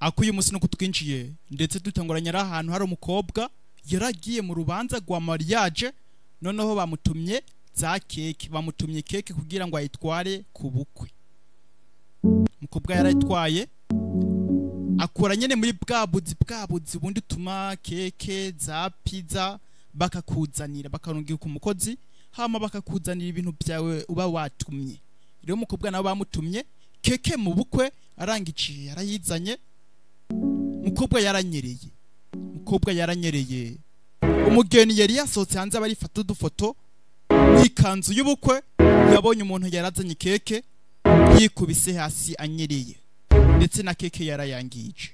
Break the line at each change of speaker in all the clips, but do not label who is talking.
ako uyu munsi nuko twinjiye ndetse dutanguranye ari ahantu hari umukobwa yaragiye mu rubanza rwa mariage noneho bamutumye za keke bamutumye keke kugira ngo ayitware ku bukwe umukobwa yarayitwaye akura nyine muri bwa buzi bwa buzi ubundi utuma keke za pizza bakakuzanira bakarungira ku mukozi hama bakakuzanira ibintu byawe uba watumye rero umukobwa nawe bamutumye keke mu bukwe arangiciye arayizanye umukobwa yaranyereye umukobwa yaranyereye umugeni yari yasohotse hanze aba arifata udufoto yikanzu y'ubukwe yabonye umuntu yarazanye keke yikubise hasi anyereye ndetse na keke yarayangije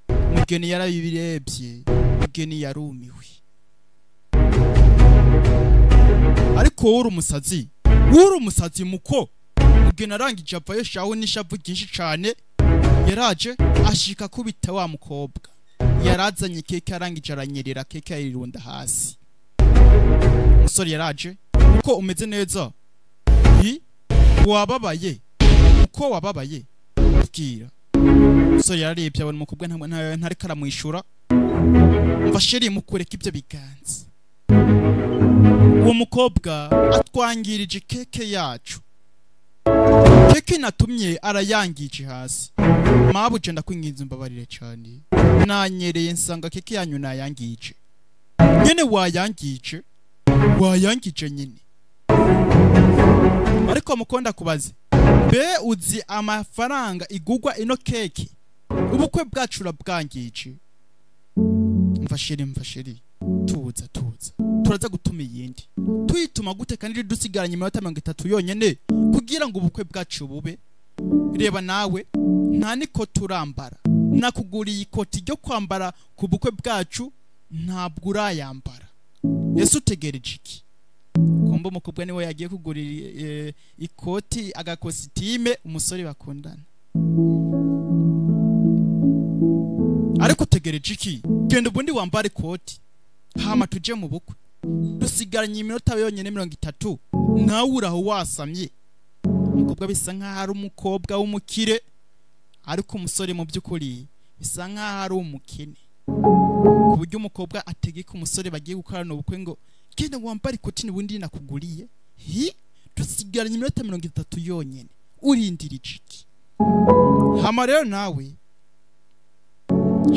umugeni yarabirebye umugeni yarumiwe ariko wowe uri umusazi wowe uri umusazi muko umugeni arangije avayo shaho n'ishavu ryinshi cyane yaraje ashika kubita wa mukobwa yarazanye keke arangije aranyerera keke ayirunda hasi umusore yaraje uko umeze neza i wababaye uko wababaye bwira umusore yararebye abona umukobwa ntareko aramwishyura mva sheri mukureka ibyo biganza uwo mukobwa atwangirije keke yacu keke natumye arayangije hasi mabuje ndakwinginze mbabarire cyane nanyereye nsanga keke yanyu nayangije nyine wayangije wayangije nyine ariko mukunda kubaze be uzi amafaranga igugwa ino keke ubukwe bwacu urabwangije mfashiri mfashiri tuza tuza turaza gutuma iyindi tuyituma gute kandi dusigaranye iminota mirongo itatu yonyine kugira ngo ubukwe bwacu bube reba nawe nta niko turambara nakuguriye ikoti ryo kwambara ku bukwe bwacu ntabwo urayambara ese utegereje iki kumba umukobwa niwe yagiye kugura ikoti agakositime umusore bakundana ariko tegereje iki genda ubundi wambara ikoti hama tujye mu bukwe dusigaranye iminota yonyine mirongo itatu nawe uraho wasamye umukobwa bisa nk'aho ari umukobwa w'umukire ariko umusore mu by'ukuri bisa nk'aho ari umukene ku buryo umukobwa ategeka umusore bagiye gukorana ubukwe ngo genda wambare ikoti n'ubundi nakuguriye hi dusigaranye iminota mirongo itatu yonyine urindira iciki hama rero nawe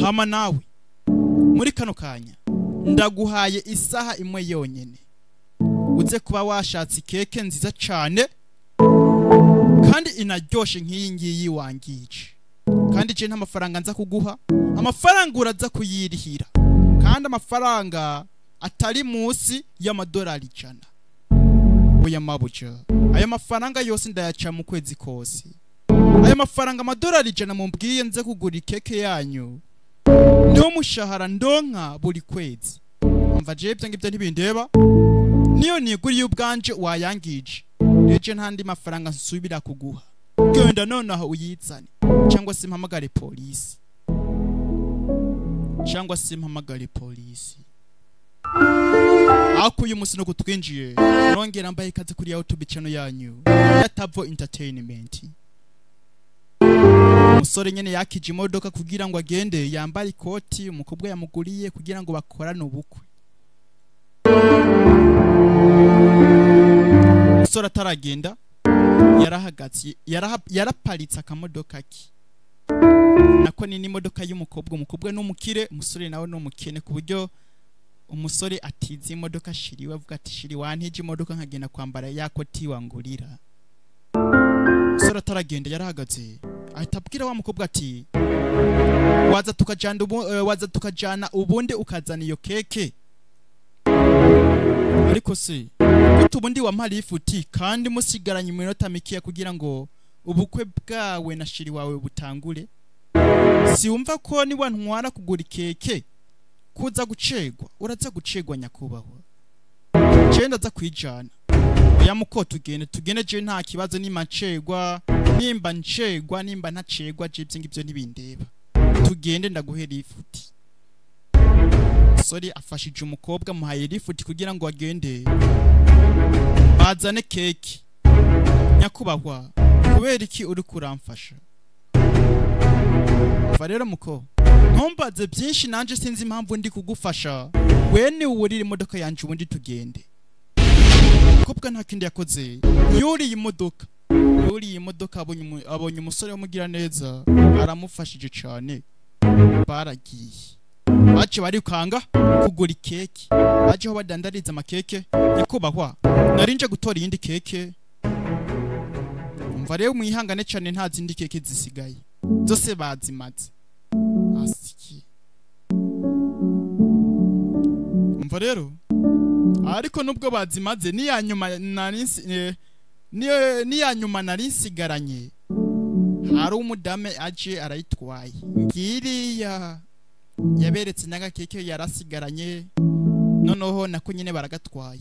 hama nawe muri kano kanya ndaguhaye isaha imwe yonyine uze kuba washatse keke nziza cyane kandi inaryoshe nk'iyi ngiyi wangije kandi icyo nta mafaranga nza kuguha amafaranga uraza kuyirihira kandi amafaranga atari munsi y'amadolari ijana oya mabuja ayo mafaranga yose ndayaca mu kwezi kose ayo mafaranga amadolari ijana mumbwiye nze kugura keke yanyu niwo mushahara ndonka buri kwezi umva jewe ibyo ngibyo ntibindeba niyo niguriye ubwanje wayangije ndetse ntandi mafaranga nsubira kuguha genda nonaho uyizane cyangwa se mpamagare polisi cyangwa se mpamagare polisi ako uyu munsi nuko twinjiye nongera mbaye ikaze kuri youtube channel yanyu ya tavo entertainment umusore nyine yakije imodoka kugira ngo agende yambare ikoti umukobwa yamuguriye kugira ngo bakorane ubukwe umusore ataragenda yarahagaze yaraparitse akamodoka ke nako ni n'imodoka y'umukobwa umukobwa ni umukire umusore nawe ni umukene ku buryo umusore atize imodoka shiriwe avuga ati shiri wantije imodoka nkagenda kwambara ya koti wangurira umusore ataragenda yarahagaze ahita abwira wa mukobwa ati waza tukajana ubu, uh, waza tukajana ubundi ukazana iyo keke ariko se gute ubundi wamariye ifuti kandi musigaranye iminota mikeya kugira ngo ubukwe bwawe na shiri wawe butangure si wumva ko niba ntwara kugura keke kuza gucegwa uraza gucegwa nyakubahwa cyenda aza kwijana oya muko tugende tugende je nta kibazo nimba ncegwa nimba ncegwa nimba ntacegwa je ibyo ngibyo ntibindeba tugende ndaguhera ifuti sori afashije umukobwa amuhaye ifuti kugira ngo agende bazane keke nyakubahwa kubera iki uri kuramfasha urumva rero muko ntumbaze byinshi nanjye sinzi impamvu ndi kugufasha we ni uburira imodoka yanjye ubundi tugende mukobwa nta kindi yakoze yuriye imodoka yuriye imodoka abonye umu- abonye umusore w'umugira neza aramufashije cyane baragiye bace barikanga kugura ikeke baje aho badandariza amakeke nyakubahwa narinje gutora iyindi keke umva rero mwihangane cyane nta zindi keke zisigaye zose bazimaze asiki umva rero ariko nubwo bazimaze n'iya nyuma nari nsi- eh, n'iyo- n'iya nyuma nari nsigaranye hari umudame aje arayitwaye ngiriya yaberetse n'agakeke yarasigaranye noneho nako nyine baragatwaye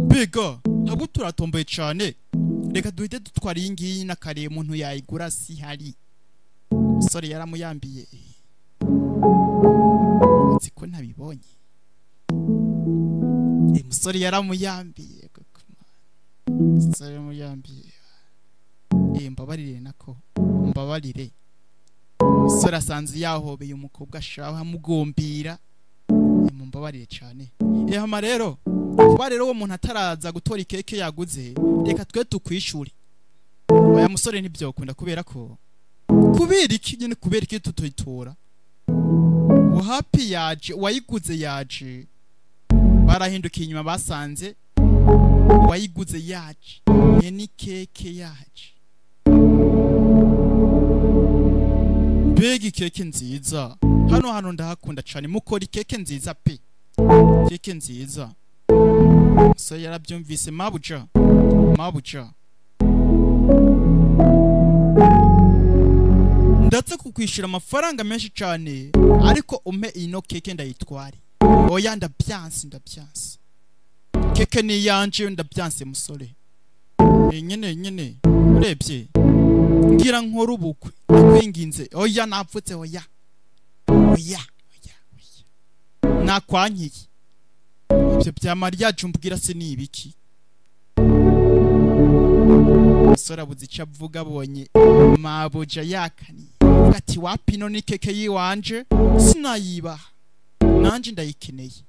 biga ntabwo turatomboye cyane reka duhite dutwara iyi ngiyi n'akariye umuntu yayigura si hari umusore yaramuyambiye nzi ko ntabibonye uyu musore yaramuyambiye koko man. umusore yaramuyambiye Eh, mbabarire nako mbabarire umusore asanze yahobeye umukobwa ashaka amugombira Eh, mumbabarire cyane yama rero kuba rero uwo muntu ataraza gutora ikeke yaguze reka twe tukwishure oya musore ntibyakunda kubera ko kubera iki nyine kubera iki tutuyitora wahapi yaje uwayiguze yaje barahindukiye inyuma basanze uwayiguze yaje nye n'ikeke yaje mbega ikeke nziza hano hano ndahakunda cyane mukora ikeke nziza pe keke nziza umusore yarabyumvise mabuja mabuja ndatse kukwishyura amafaranga menshi cyane ariko umpe ino keke ndayitware oya ndabyanse ndabyanse keke ni iyanjye ndabyanse musore Eh, nyine nyine urebye ngira nkora ubukwe nakwinginze oya napfutse oya oya oya oya nakwankiye ibyo bya mariage umbwira se ni ibiki umusore abuze icyo avuga abonye mabuja yakaniye avuga ati wapi ino ni keke yiwanje sinayibaha nanjye ndayikeneye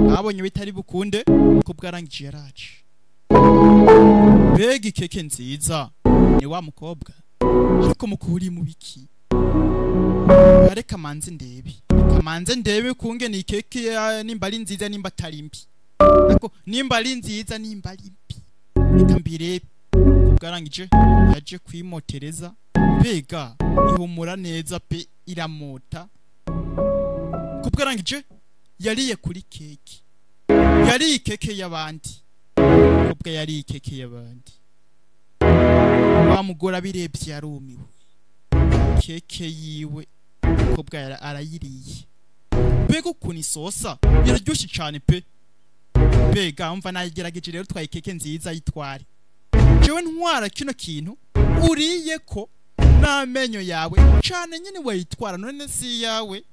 babonye bitari bukunde kuko bwarangije yaraje mbega ikeke nziza ni wa mukobwa ariko mukuri mu biki bare kamanze ndebe kamanze ndebe kunge ni keke ya- nimba ari nziza nimba atari mbi ariko nimba ari nziza nimba ari mbi reka mbirebe ubwarangije yaje kuyimotereza mbega ihumura neza pe iramota kubwarangije yariye kuri keke yariye keke y'abandi kubwa yariye keke y'abandi wa mugore abirebye yarumiwe keke yiwe umukobwa yara- arayiriye mbega ukuntu isosa iraryoshye cyane pe mbega mva nagerageje rero twaye keke nziza yitware jewe ntwara kino kintu uriye ko n'amenyo yawe cyane nyine wayitwara none si iyawe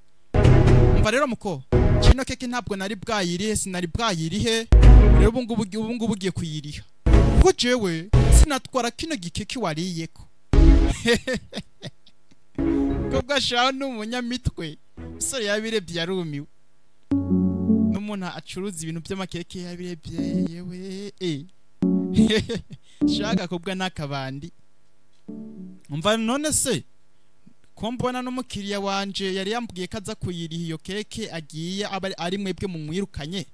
mva rero muko kino keke ntabwo nari bwayirihe sinari bwayirihe rero ubu ngubu ubu ngubu ugiye kuyiriha kuko jewe sinatwara kino gikeke wariye ko kobwa shaho ni umunyamitwe umusore yabirebye yarumiwe n'umuntu acuruza ibintu by'amakeke yabirebye yewe eh. shaka kobwa n'akabandi umva none se ko mbona n'umukiriya wanje yari yambwiye ko aza kuyiriha iyo keke agiye aba ari mwebwe mumwirukanye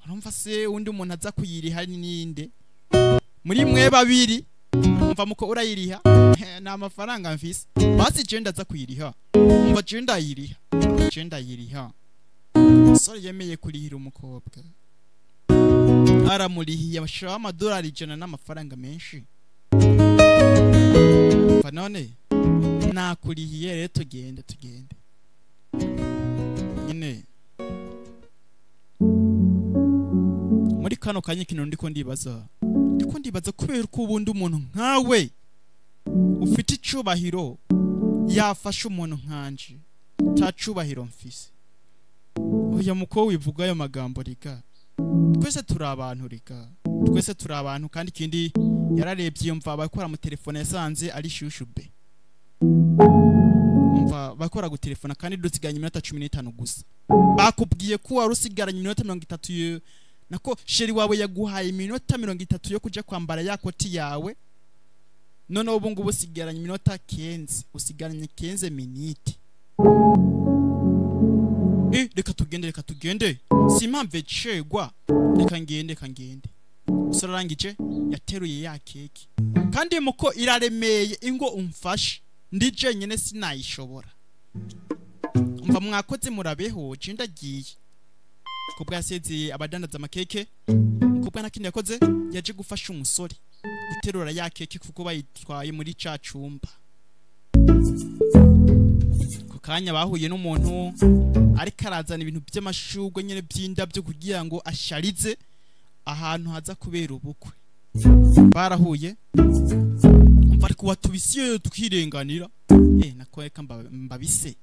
urumva se undi muntu aza kuyiriha ni ninde muri mwe babiri umva muko urayiriha ni amafaranga mfise basi jenda aza kuyiriha umva jenda ayiriha jenda ayiriha umusore yemeye kurihira umukobwa aramurihiye ashiraho amadolari ijana n'amafaranga menshi umva none nakurihiye rero tugende tugende nyine muri kano kanya ikintu ndiko ndibaza ndiko ndibaza kubera ko ubundi umuntu nkawe ufite icubahiro yafasha umuntu nkanje nta cubahiro mfise oya muko wivuga ayo magambo riga twese turi abantu riga twese turi abantu kandi ikindi yararebye yumva abakora mu telefone yasanze ari shushube umva bakwa bakora gutelefona kandi dusiganye iminota cumi n'itanu gusa bakubwiye ko wari usigaranye iminota mirongo itatu yo- nako sheri wawe yaguhaye iminota mirongo itatu yo kujya kwambara ya koti yawe noneho ubu ngubu usigaranye iminota kenze usigaranye kenze minite Eh, reka tugende reka tugende simpamve cegwa reka ngende reka ngende gusa arangije yateruye ya keke kandi muko iraremeye ingo umfashe ndi jenyine sinayishobora mva mwakoze murabeho je ndagiye kubwa yasezeye abadandaza amakeke kubwa nta kindi yakoze yaje gufasha umusore guterura ya keke kuko bayitwaye muri ca cumba ku kanya bahuye n'umuntu ariko arazana ibintu by'amashurwe nyine by'indabyo kugira ngo asharize ahantu haza kubera ubukwe barahuye mva ariko watubise iyo twirenganira eh nakoreka mba- mbabise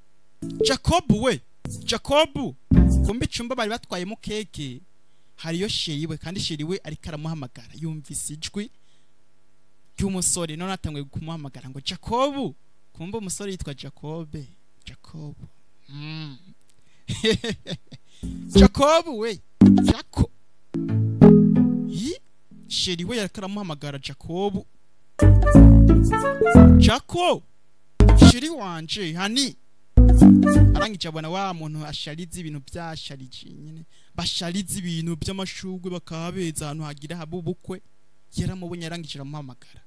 jacob we jacob kumbe icumba bari batwayemo keke hariyo sheri we kandi sheri we ariko aramuhamagara yumvise ijwi ry'umusore none atanguye kumuhamagara ngo jacob kumbe umusore yitwa jacobe jacob mm. jacob we jaco yi sheri we yariko aramuhamagara jacob jaco sheri wanje hani arangije abona wa muntu asharize ibintu byasharije nyine basharize ibintu by'amashurwe bakahabeza ahantu hagira haba ubukwe yaramubonye arangije aramuhamagara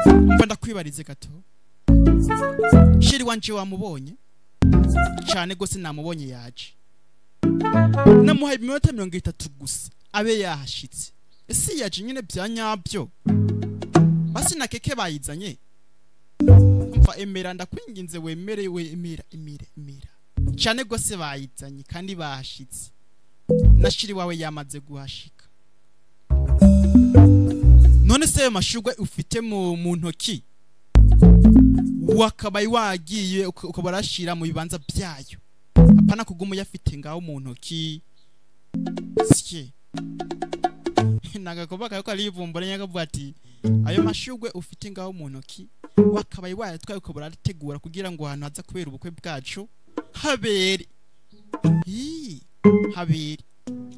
mva ndakwibarize gato sheri wanje wamubonye cyane rwose namubonye yaje namuhaye iminota mirongo itatu gusa abe yahashitse ese yaje nyine bya nyabyo basi na keke bayizanye mva emera ndakwinginze wemere we emera emera emera cyane rwose bayizanye kandi bahashitse na shiri wawe yamaze guhashika none se ayo mashurwe ufite mu, mu ntoki wakabaye wagiye uka- ukaba urashira mu bibanza byayo apana kuguma uyafite ngaho mu ntoki sye nagakoba kako ari ivumbura nyakavuga ati ayo mashurwe ufite ngaho mu ntoki wakabaye wayatwaye ukaba urategura kugira ngo ahantu haza kubera ubukwe bwacu habere Ii, habere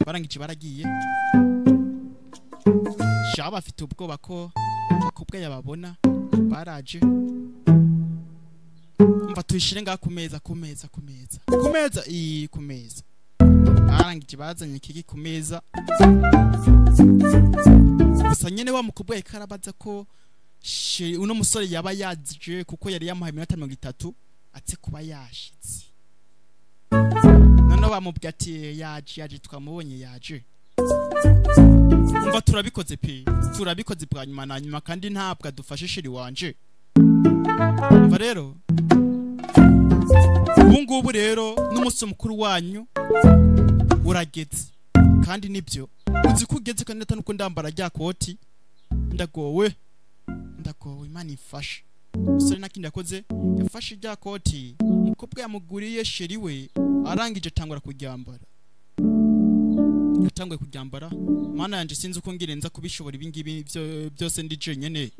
barangije baragiye shaba bafite ubwoba ko bakobwa yababona baraje mva tuyishire ngaha ku meza ku meza ku meza ku meza iyi ku meza barangije bazanye kiki ku meza gusa nyine wa mukobwa yariko arabaza ko she- uno musore yaba yaje kuko yari yamuhaye iminota mirongo itatu atse kuba yashitse noneho bamubwira ati yaje yaje twamubonye yaje umva turabikoze pe turabikoze bwa nyuma na nyuma kandi ntabwo adufashe shiri wanje umva rero ubu ngubu rero n'umunsi mukuru wanyu urageze kandi nibyo uzi ko ugeze kandi atari uko ndambara rya koti ndagowe ndagowe imana ifashe umusore nta kindi yakoze yafashe rya koti umukobwa yamuguriye sheri we arangije atangura kuryambara yatanguye kuryambara mana yanjye sinzi uko ngira nza kubishobora ibi ngibi byo- byose ndi jenyine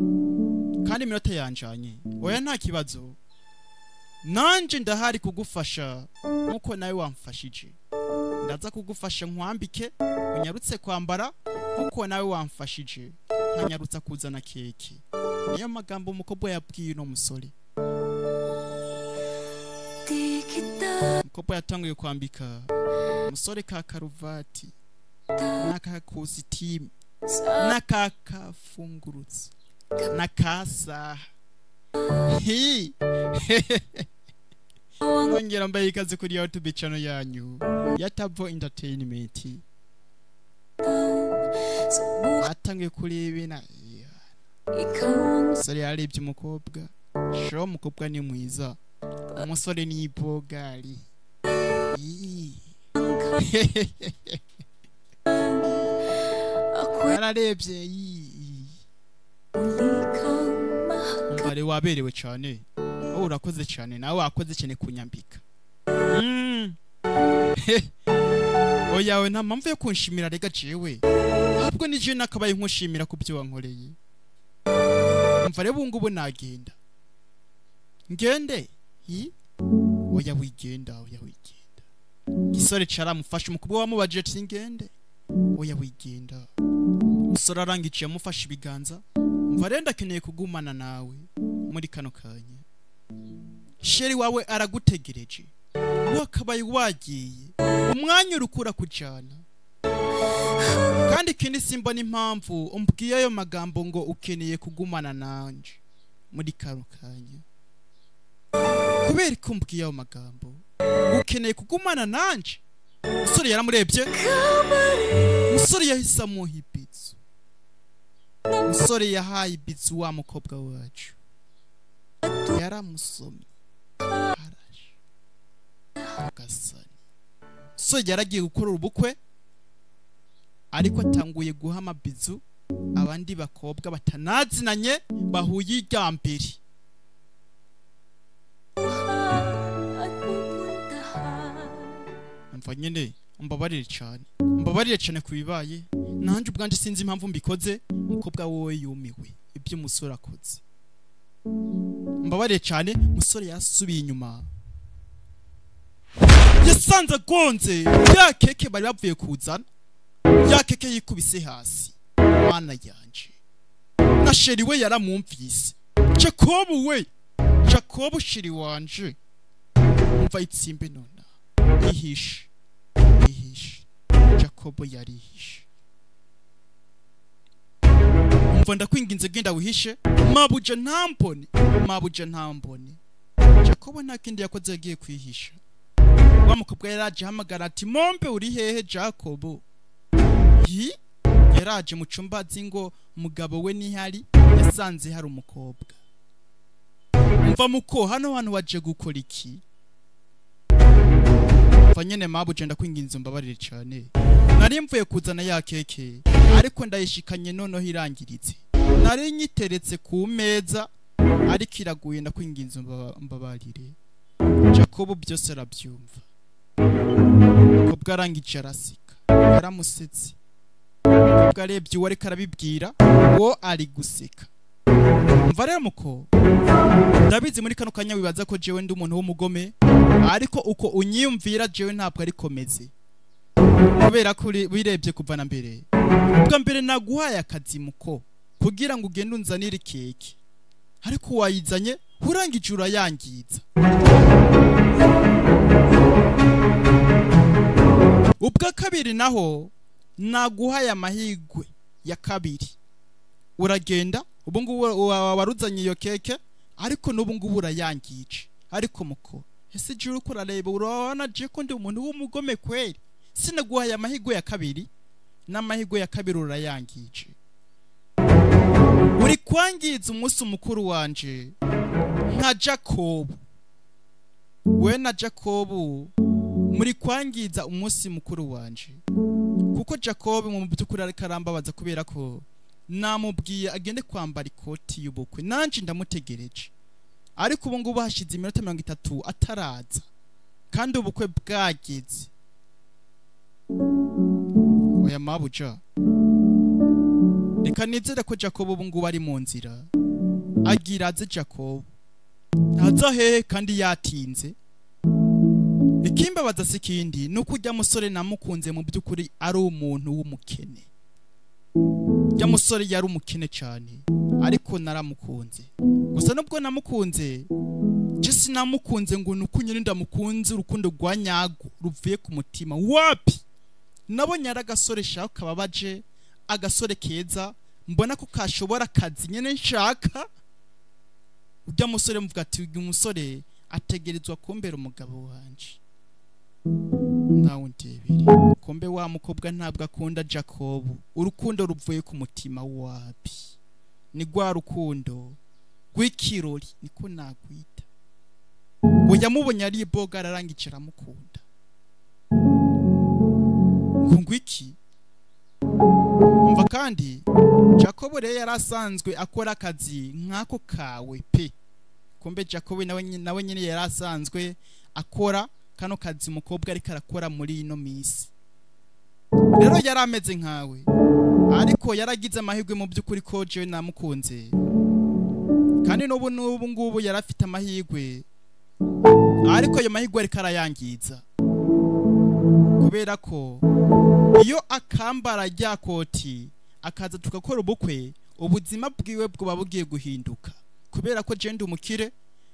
kandi iminota yanjanye oya nta kibazo nanje ndahari kugufasha nkuko nawe wamfashije ndaza kugufasha nkwambike unyarutse kwambara nkuko nawe wamfashije nkanyarutsa kuzana keke niyo magambo umukobwa yabwiye uno musore umukobwa yatanguye kwambika umusore ka karuvati n'aka kositimu n'aka kafungurutse n'aka saha Hi! mwongera mbaye ikaze kuri youtube channel yanyu ya tabo entertainment atangiye kureba na umusore yarebye umukobwa shira umukobwa ni mwiza umusore ni ibogari Ii. yararebye yii umubare waberewe cyane wowe urakoze cyane nawe wakoze cyane kunyambika Mm. oya we nta mpamvu yo kunshimira rega jewe ntabwo ni jewe nakabaye nkushimira ku byo wankoreye mva rero ubu ngubu nagenda ngende Yi? oya wigenda oya wigenda igisore caramufashe umukobwa wamubajije ati ngende oya wigenda umusore arangije amufashe ibiganza umva rero ndakeneye kugumana nawe muri kano kanya sheri wawe aragutegereje wakabaye wagiye umwanya urukura kujyana kandi ikindi simba n'impamvu umbwiye ayo magambo ngo ukeneye kugumana nanje muri kano kanya kubera ko umbwiye ayo magambo ukeneye kugumana nanje umusore yaramurebye umusore yahise amuha ibitsu umusore yahaye ibitsu wa mukobwa wacu yaramusomye araje agasani umusore yaragiye gukorera ubukwe ariko atanguye guha amabizu abandi bakobwa batanazinanye bahuye irya mbere mva nyine mbabarire cyane mbabarire cyane ku bibaye nanjye ubwanjye sinzi impamvu mbikoze umukobwa wowe yumiwe ibyo umusore akoze mbabarire cyane umusore yasubiye inyuma yasanze agonze ya keke bari bavuye kuzana ya keke yikubise hasi mana yanje na sheri we yaramwumvise jakobu we jakobu sheri wanje umva itsimbe nona yihishe yihishe jakobo yarihishe umva ndakwinginze genda wihishe mabuja ntambone mabuja ntambone jakobo nta kindi yakoze yagiye kwihisha wa mukobwa yaraje ahamagara ati mombe uri hehe jakobo yi yaraje mu cyumba azi ngo umugabo we ntihari yasanze hari umukobwa umva muko hano hano waje gukora iki mva nyene mabu je ndakwinginze mbabarire cyane nari mvuye kuzana ya keke ariko ndayishikanye noneho irangiritse nari nyiteretse ku meza ariko iraguye ndakwinginze mbaba- mbabarire jakobo byose arabyumva kobwa arangije araseka yaramusetse kobwa arebye uwo ariko arabibwira uwo ari guseka mva rero muko ndabizi muri kano kanya wibaza ko jewe ndi umuntu w'umugome ariko uko unyiyumvira jewe ntabwo ari komeze kubera ko uri- wirebye kuva na mbere ubwa mbere naguhaye akazi muko kugira ngo ugende unzanire keke ariko wayizanye urangije urayangiza ubwa kabiri naho naguhaye amahigwe ya kabiri uragenda ubu ngubu wa- waruzanye iyo keke ariko n'ubu ngubu urayangije ariko muko ese juru uko urareba urabona je ko ndi umuntu w'umugome kweli sinaguhaye amahirwe ya kabiri n'amahirwe ya kabiri urayangije uri kwangiza umunsi mukuru wanje nka jakobu we na jakobu muri kwangiza umunsi mukuru wanje kuko jakobu mu by'ukuri ariko arambabaza kubera ko namubwiye agende kwambara ikoti y'ubukwe nanje ndamutegereje ariko ubu ngubu hashize iminota mirongo itatu ataraza kandi ubukwe bwageze oya mabuja reka nizere ko jacobo ubu ngubu ari mu nzira agira aze jacobo ntaza hehe kandi yatinze ikimbabaza si ikindi ni uko ujya musore namukunze mu by'ukuri ari umuntu w'umukene ujya musore yari umukene cyane ariko naramukunze gusa nubwo namukunze je sinamukunze ngo ni uko nyine ndamukunze urukundo rwa nyarwo ruvuye ku mutima wapi nabonye ari agasore shaka kababaje agasore keza mbona ko kashobora akazi nyine nshaka ujya musore mvuga ati uyu musore ategerezwa kumbera umugabo wanje ntawe ndebere kombe wa mukobwa ntabwo akunda jacobu urukundo ruvuye ku mutima wapi ni rwa rukundo rw'ikirori niko nakwita ngo yamubonye ari boga ararangije aramukunda ngo ngwiki umva kandi jacob rero yari asanzwe akora akazi nk'ako kawe pe kumbe jacob nawe nyine- nawe nyine yari asanzwe akora kano kazi umukobwa ariko arakora muri ino minsi rero yari ameze nkawe ariko yaragize amahirwe mu by'ukuri ko jewe namukunze kandi n'ubu n'ubu ngubu yari afite amahirwe ariko ayo mahirwe ariko arayangiza kubera ko iyo akambara rya koti akaza tugakora ubukwe ubuzima bwiwe buba bugiye guhinduka kubera ko jenda umukire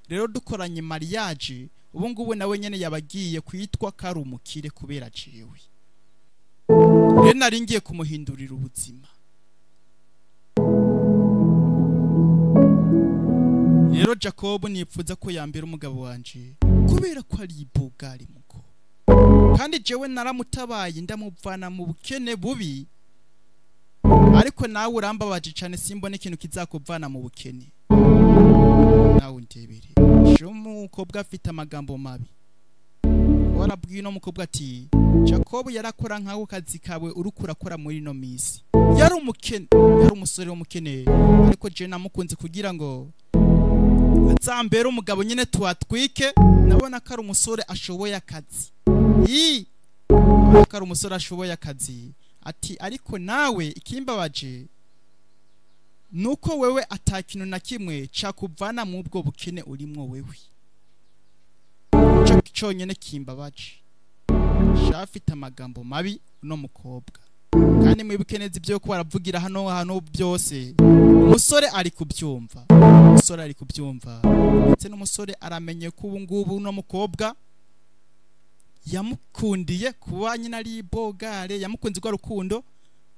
rero dukoranye mariage ubu ngubu nawe nyine yaba agiye kwitwa ko ari umukire kubera aciwe rero nari ngiye kumuhindurira ubuzima rero jacob nipfuza ko yambera umugabo wanjye kubera ko ari ibuga ari muko kandi jewe naramutabaye ndamuvana mu bukene bubi ariko nawe urambabaje cyane simbona ikintu kizakuvana mu bukene nawe undebere ejo umukobwa afite amagambo mabi warabwiye uno mukobwa ati jacob yarakora nkaho kazi kawe uriko urakora muri ino minsi yari umukene yari umusore w'umukene ariko jewe namukunze kugira ngo azambere umugabo nyine tuhatwike ndabona ko ari umusore ashoboye akazi iyi ndabona ko ari umusore ashoboye akazi ati ariko nawe ikimbabaje nuko wewe atakintu na kimwe cyakuvana mu ubwo bukene urimo wewe cyonyine kimbabaje shafite amagambo mabi uno mukobwa kandi mu bikenezi byo kuba baravugira hano hano byose umusore ari kubyumva umusore ari kubyumva ndetse n'umusore aramenye ko ubu ngubu uno mukobwa yamukundiye kuba nyine ari bogare yamukunze rwa rukundo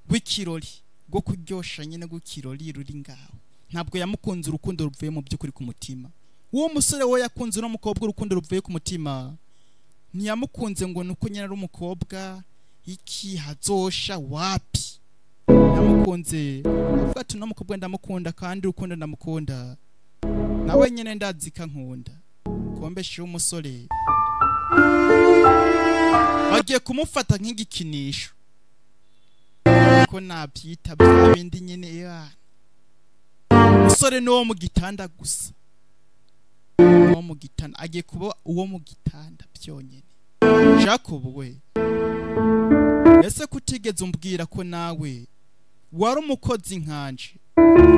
rw'ikirori rwo kuryoshya nyine rw'ikirori ruri ngaho ntabwo yamukunze urukundo ruvuye mu by'ukuri ku mutima uwo musore we yakunze uno mukobwa urukundo ruvuye ku mutima ntiyamukunze ngo ni uko nyine ari umukobwa iki hazosha wapi yamukunze avuga ati uno mukobwa ndamukunda kandi urukundo ndamukunda nawe nyine ndazika nkunda kombeshe umusore bagiye kumufata nk'igikinisho ko nabyita bya bindi nyine yana umusore ni uwo mu gitanda gusa uwo mu gitanda agiye kuba uwo mu gitanda byonyine jacob we ese kutigeze umbwira ko nawe wari umukozi nkanje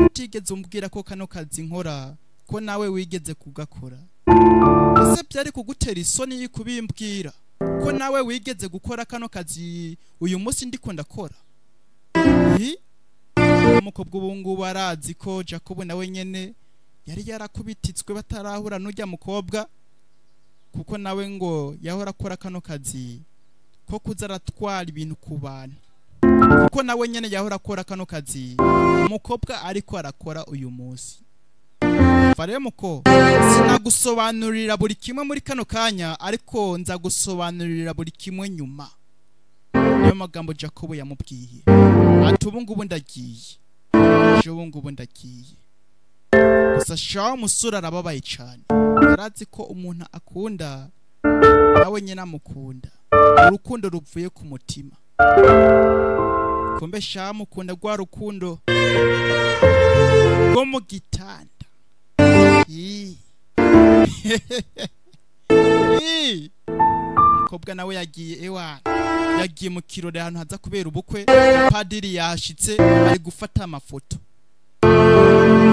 kutigeze umbwira ko kano kazi nkora ko nawe wigeze kugakora ese byari kugutera isoni kubimbwira ko nawe wigeze gukora kano kazi uyu munsi ndikunda kora umukobwa ubu ngubu arazi ko jacob nawe nyine yari yarakubititswe batarahura n'ujya mukobwa kuko nawe ngo yahora akora kano kazi ko kuza aratwara ibintu ku bantu kuko nawe nyine yahora akora kano kazi umukobwa ariko arakora uyu munsi muko sinagusobanurira buri kimwe muri kano kanya ariko nzagusobanurira buri kimwe nyuma niyo magambo jacob yamubwiye ati ubu ngubu ndagiye ejo ubu ngubu ndagiye gusa shaho umusore arababaye cyane yarazi ko umuntu akunda nawe nyine amukunda urukundo ruvuye ku mutima kumbe shaho amukunda rwa rukundo rwo mu gitanda umukobwa nawe yagiye ewa yagiye mu kirori ahantu haza kubera ubukwe padiri yahashyitse ari gufata amafoto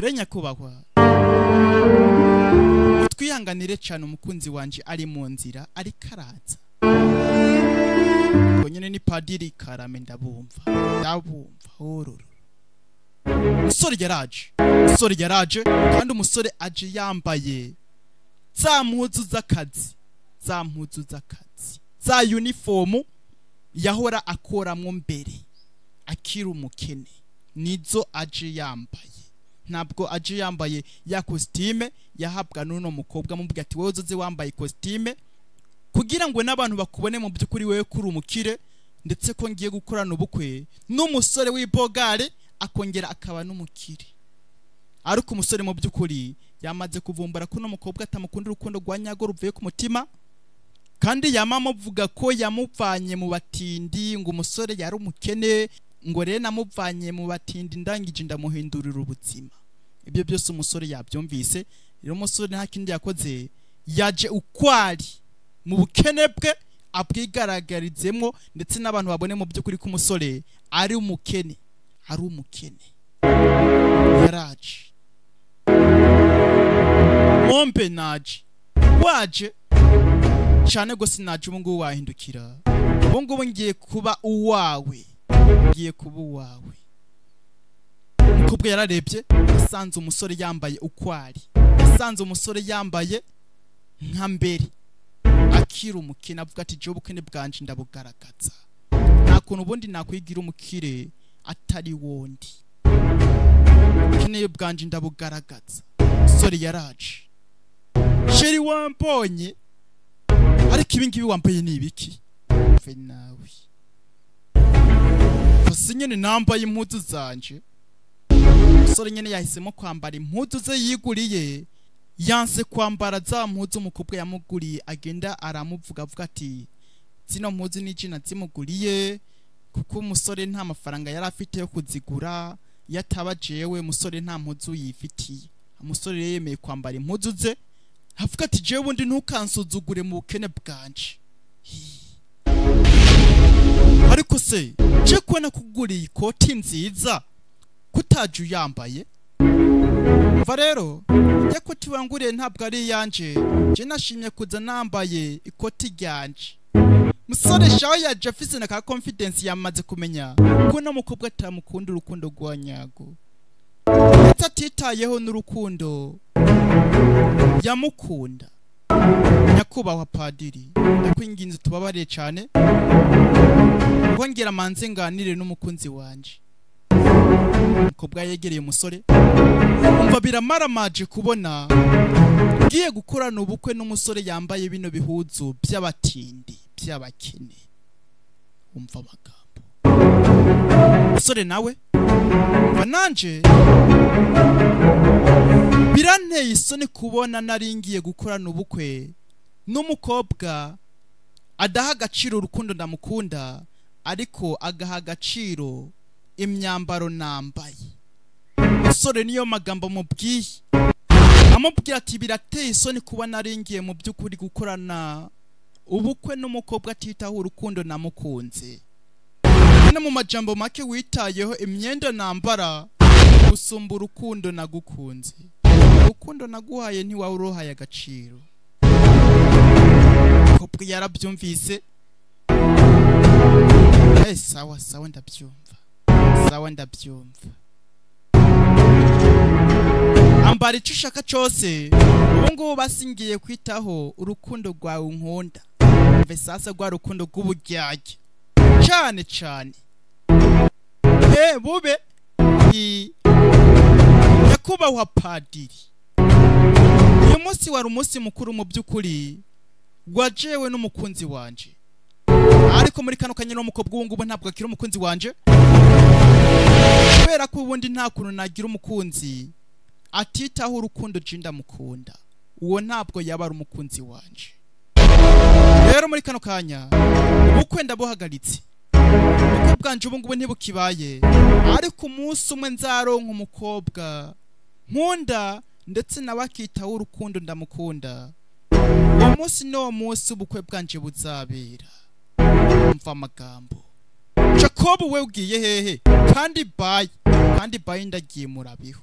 rero nyakubahwa twihanganire cyane umukunzi wanjye ari mu nzira ari karanza nyine ni padiri karame ndabumva ndabumva hororo umusore yaraje umusore yaraje kandi umusore aje yambaye za mpuzu z'akazi za mpuzu z'akazi za yunifomu yahora akoramo mbere akiri umukene nizo aje yambaye ntabwo aje yambaye ya kositime yahabwa n'uno mukobwa amubwira ati wowe uzoze wambaye kositime kugira ngo n'abantu bakubone mu by'ukuri wowe kuri umukire ndetse ko ngiye gukorana ubukwe n'umusore w'ibogare akongera akaba n'umukire ariko umusore mu by'ukuri yamaze kuvumbura ko n'umukobwa atamukunda urukundo rwa nyago ruvuye ku mutima kandi yama amuvuga ko yamuvanye mu batindi ngo umusore yari umukene ngo rero namuvanye mu batindi ndangije ndamuhindurira ubuzima ibyo byose umusore yabyumvise rero umusore nta kindi yakoze yaje ukwari mu bukene bwe abwigaragarizemo ndetse n'abantu babone mu by'ukuri ko umusore ari umukene ari umukene yaraje mombe naje waje cyane ngo sinaje ubu ngubu wahindukira ubu ngubu ngiye kuba uwawe ngiye kuba uwawe umukobwa yararebye yasanze umusore yambaye uko ari yasanze umusore yambaye nka mbere akira umukene avuga ati jya ubukene bwanje ndabugaragaza nta kuntu ubundi nakwigira umukire atari wondi ubukene bwanje ndabugaragaza umusore yaraje sheri wambonye ariko ibi ngibi wambaye ni ibiki mve nawe gusa nyine nambaye impuzu zanje umusore nyine yahisemo kwambara impuzu ze yiguriye yanse kwambara za mpuzu umukobwa yamuguriye agenda aramuvuga avuga ati zino mpuzu ni jina zimuguriye kuko umusore nta mafaranga yari afite yo kuzigura iyo ataba jewe umusore nta mpuzu yifitiye umusore rero yemeye kwambara impuzu ze avuga ati jewe ubundi ntukansuzugure mu bukene bwanje ariko se je kuba nakuguriye ikoti nziza kutaje uyambaye umva rero njya koti wanguriye ntabwo ari iyanjye njye nashimye kuza nambaye ikoti ryanje musore shaho ya jeffice na ka confidence yamaze kumenya ko no mukobwa atamukunda urukundo rwa nyago ndetse atitayeho n'urukundo yamukunda nyakubahwa padiri ndakwinginze tubabare cyane wongera manze nganire n'umukunzi wanjye umukobwa yegereye umusore umva biramaramaje kubona ngiye gukorana ubukwe n'umusore yambaye bino bihuzu by'abatindi by'abakene umva amagambo umusore nawe umva nanjye biranteye isoni kubona nari ngiye gukorana ubukwe n'umukobwa adaha agaciro urukundo ndamukunda ariko agaha agaciro imyambaro nambaye umusore niyo magambo mubwiye amubwira ati birateye isoni kuba naringiye mu by'ukuri gukorana ubukwe n'umukobwa atitaho urukundo namukunze no mu majambo make witayeho imyenda nambara gusumba urukundo nagukunze urukundo naguhaye ntiwawe uruhaye agaciro kobwa yarabyumvise eh sawa sawa ndabyumva sawa ndabyumva ambara icyo ushaka cyose ubu ngubu basingiye kwitaho urukundo rwawe nkunda mve sasa rwa rukundo rw'uburyarya cyane cyane eh bube i nyakubahwa padiri uyu munsi wari umunsi mukuru mu by'ukuri wajewe n'umukunzi wanje ariko muri kano kanya n'umukobwa ubu ngubu ntabwo akiri umukunzi wanje kubera ko ubundi nta kuntu nagira umukunzi atitaho urukundo jinda mukunda uwo ntabwo yaba ari umukunzi wanje rero muri kano kanya ubukwe ndabuhagaritse ubukwe bwanje ubu ngubu ntibukibaye ariko umunsi umwe nzaronka umukobwa nkunda ndetse nawe akitaho urukundo ndamukunda uwo munsi n'uwo munsi ubukwe bwanje buzabera mva amagambo jacob we ugiye hehe kandi bayi kandi bayi ndagiye murabiho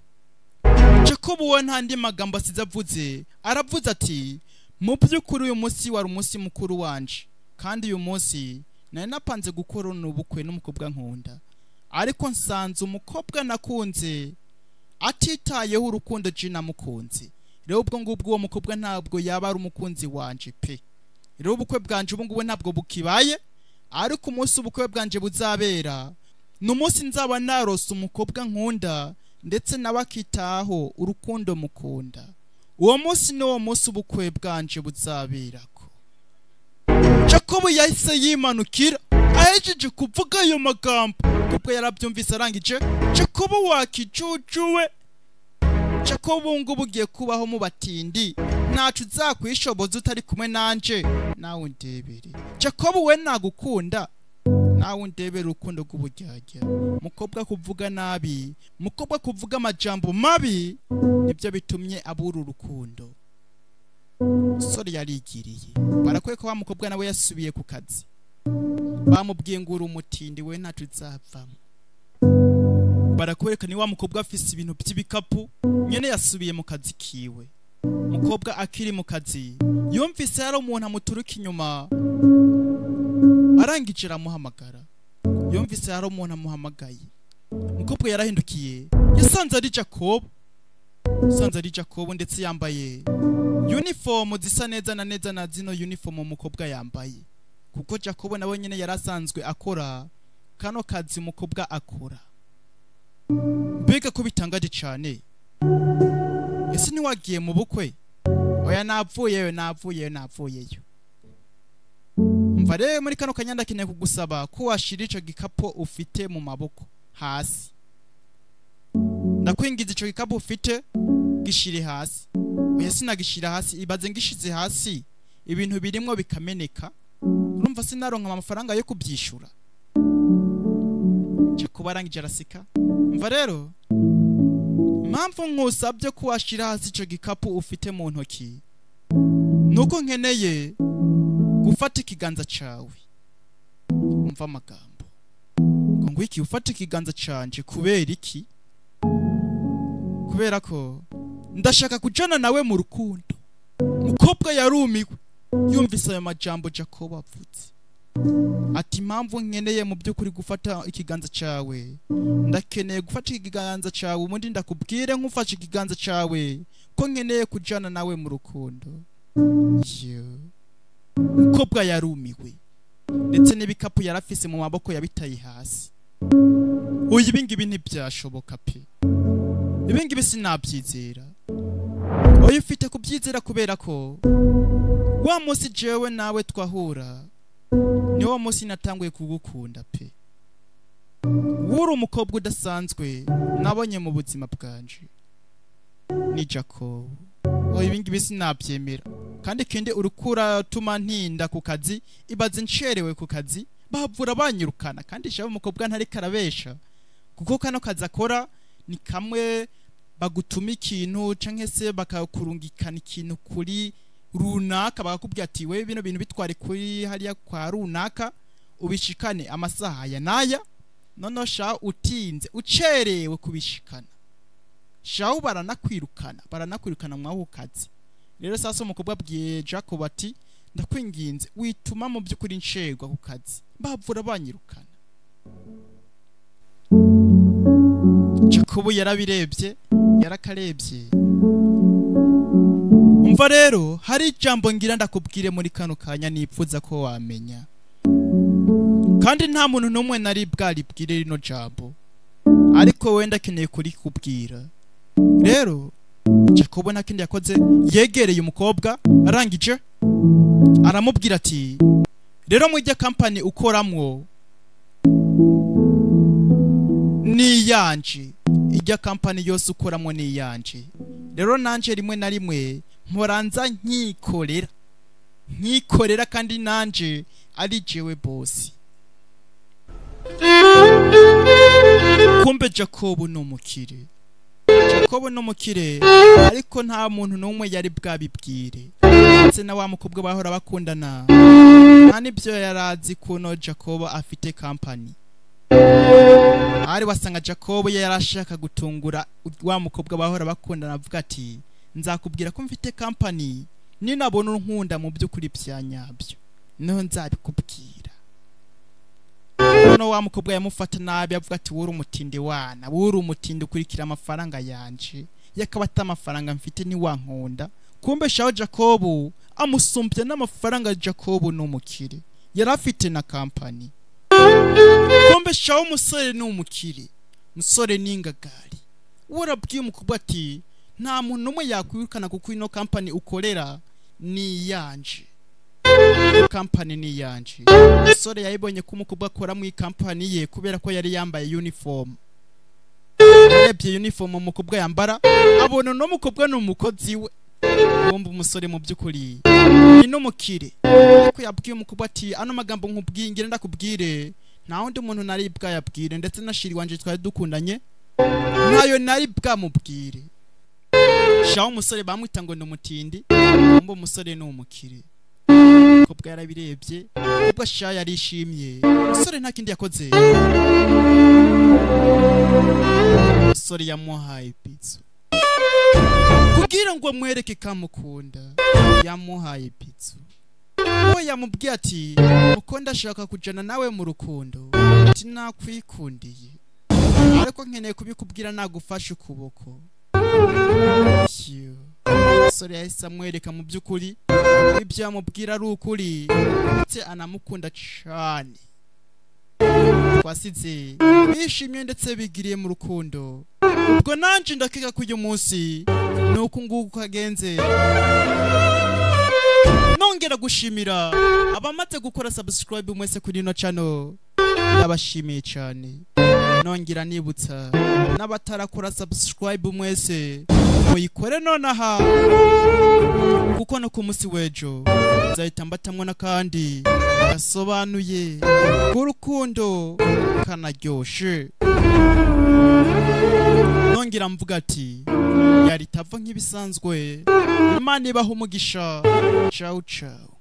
jacob we ntandi magambo asize avuze aravuze ati mu by'ukuri uyu munsi wari umunsi mukuru wanje kandi uyu munsi nari napanze gukora ubukwe n'umukobwa nkunda ariko nsanze umukobwa nakunze atitayeho urukundo jina namukunze rero ubwo ngubwo uwo mukobwa ntabwo yaba ari umukunzi wanje pe rero ubukwe bwanje ubu ngubu ntabwo bukibaye ariko umunsi ubukwe bwanjye buzabera ni umunsi nzaba narose umukobwa nkunda ndetse nawe akitaho urukundo mukunda uwo munsi n'uwo munsi ubukwe bwanjye buzaberako jacob yahise yimanukira ahejeje kuvuga ayo magambo kuko yarabyumvise arangije jacob wakicucuwe jacob ngubu ugiye kubaho mu batindi ntacu uzakwishoboza utari kumwe nanjye nawe undebere jacob we nagukunda nawe undebere urukundo rw'uburyarya mukobwa kuvuga nabi mukobwa kuvuga amajambo mabi nibyo bitumye abura urukundo umusore yarigiriye barakwiye ko wa mukobwa nawe yasubiye ku kazi bamubwiye ngo uri umutindi we ntacu uzapfamo barakwereka ni wa mukobwa afise ibintu by'ibikapu nyine yasubiye mu kazi kiwe umukobwa akiri mu kazi yumvise hari umuntu amuturuka inyuma arangije aramuhamagara yumvise hari umuntu amuhamagaye umukobwa yarahindukiye yasanze ari jacob yasanze ari jacob ndetse yambaye yunifomu zisa neza na neza na zino yunifomu umukobwa yambaye kuko jacob nawe nyine yari asanzwe akora kano kazi umukobwa akora mbega ko bitangaje cyane ese ntiwagiye mu bukwe oya napfuyeyo napfuyeyo napfuyeyo mva rero muri kano kanya ndakeneye kugusaba ko washyira icyo gikapu ufite mu maboko hasi ndakwingiza icyo gikapu ufite gishyire hasi oya sinagishyira hasi ibaze ngishyize hasi ibintu birimo bikameneka urumva sinaronka amafaranga yo kubyishyura cyo kuba arangije araseka mva rero impamvu nkusabye ko washyira hasi icyo gikapu ufite mu ntoki ni uko nkeneye gufata ikiganza cyawe umva amagambo ngo ngwiki ufate ikiganza cyanje kubera iki kubera ko ndashaka kujyana nawe mu rukundo umukobwa yarumiwe yumvise ayo majambo jacob avutse ati impamvu nkeneye mu by'ukuri gufata ikiganza cyawe ndakeneye gufata ikiganza cyawe ubundi ndakubwire nk'ufashe ikiganza cyawe ko nkeneye kujyana nawe mu rukundo yewe umukobwa yarumiwe ndetse n'ibikapu yari afise mu maboko yabitaye hasi uyu ibingibi ntibyashoboka pe ibingibi sinabyizera uyu ufite kubyizera kubera ko wa munsi jewe nawe twahura ni wo munsi natanguye kugukunda pe wuri umukobwa udasanzwe nabonye mu buzima bwanje ni jacob uyu ibingibi sinabyemera kandi kindi urukura tuma ntinda ku kazi ibaze ncerewe ku kazi bahavura banyirukana kandi shaba umukobwa ntari karabesha kuko kano kazi akora ni kamwe bagutuma ikintu canke se bakakurungikana ikintu kuri runaka bakakubwira ati we bino bintu bitware kuri hariya kwa runaka ubishikane amasaha aya n'aya noneho sha utinze ucerewe kubishikana shaho baranakwirukana baranakwirukana mwaho kazi rero sasa umukobwa abwiye jacob ati ndakwinginze wituma mu by'ukuri nshegwa ku kazi bavura banyirukana jacob yarabirebye yarakarebye umva rero hari ijambo ngira ndakubwire muri kano kanya nipfuza ko wamenya kandi nta muntu n'umwe nari bwaribwire rino jambo ariko wenda akeneye kurikubwira rero jacob nta kindi yakoze yegereye umukobwa arangije aramubwira ati rero mujya kampani ukoramwo niyanje ijya kampani yose ukoramo niyanje rero nanje rimwe na rimwe mporanza nkikorera nkikorera kandi nanje ari jewe bosi kumbe jacob ni umukire jacob ni umukire ariko nta muntu n'umwe yari bwabibwire ndetse na wa mukobwa bahora bakundana nta n'ibyo yari azi kuno jacob afite kampani hari wasanga jacob yari ashaka gutungura wa mukobwa bahora bakundana avuga ati nzakubwira ko mfite kampani ninabona unkunda mu by'ukuri bya nyabyo niho nzabikubwira noneho wa mukobwa yamufata nabi avuga ati wuri umutindi wana wuri umutindi ukurikira amafaranga yanje yakaba ati amafaranga mfite ntiwankunda kumbe shaho jacob amusumbya n'amafaranga jacob ni umukire yari afite na kampani kumbe shaho umusore ni umukire umusore ni ingagari warabwiye umukobwa ati nta muntu n'umwe yakwirukana kuko ino kampani ukorera ni iyanje kampani ni iyanje umusore yayibonye ko umukobwa akora mu kampani ye kubera ko yari yambaye uniform yarebye uniform umukobwa yambara abona uno mukobwa ni umukozi we wumva umusore mu by'ukuri ni n'umukire ariko yabwiye umukobwa ati ano magambo nkubwiye ngira ndakubwire nta wundi muntu nari bwayabwire ndetse na shiri wanje twari dukundanye ntayo nari bwamubwire shaho umusore bamwita ngo ni umutindi wumva umusore ni umukire umukobwa yarabirebye ubwo sha yarishimye umusore nta kindi yakoze umusore yamuhaye pizza ku amubwira ngo mwereke ko amukunda yamuhaye pitso we yamubwiye ati kuko ndashaka kujyana nawe mu rukundo ati nakwikundiye ariko nkeneye kubikubwira nagufashe ukuboko Shyo. umusore yahise amwereka mu by'ukuri ibyo yamubwira ari ukuri ndetse anamukunda cyane twasize bishimye ndetse bigiriye mu rukundo ubwo nanjye ndakeka ko uyu munsi ni uku nguku kagenze nongera gushimira abamaze gukora subscribe mwese kuri ino channel ndabashimiye cyane nongera nibutsa n'abatarakora subscribe mwese muyikore nonaha kuko no ku munsi w'ejo nzahita mbatamwo n'akandi gasobanuye k'urukundo kanaryoshe nongera mvuga ati yari itava nk'ibisanzwe imana ibaha umugisha ciao ciao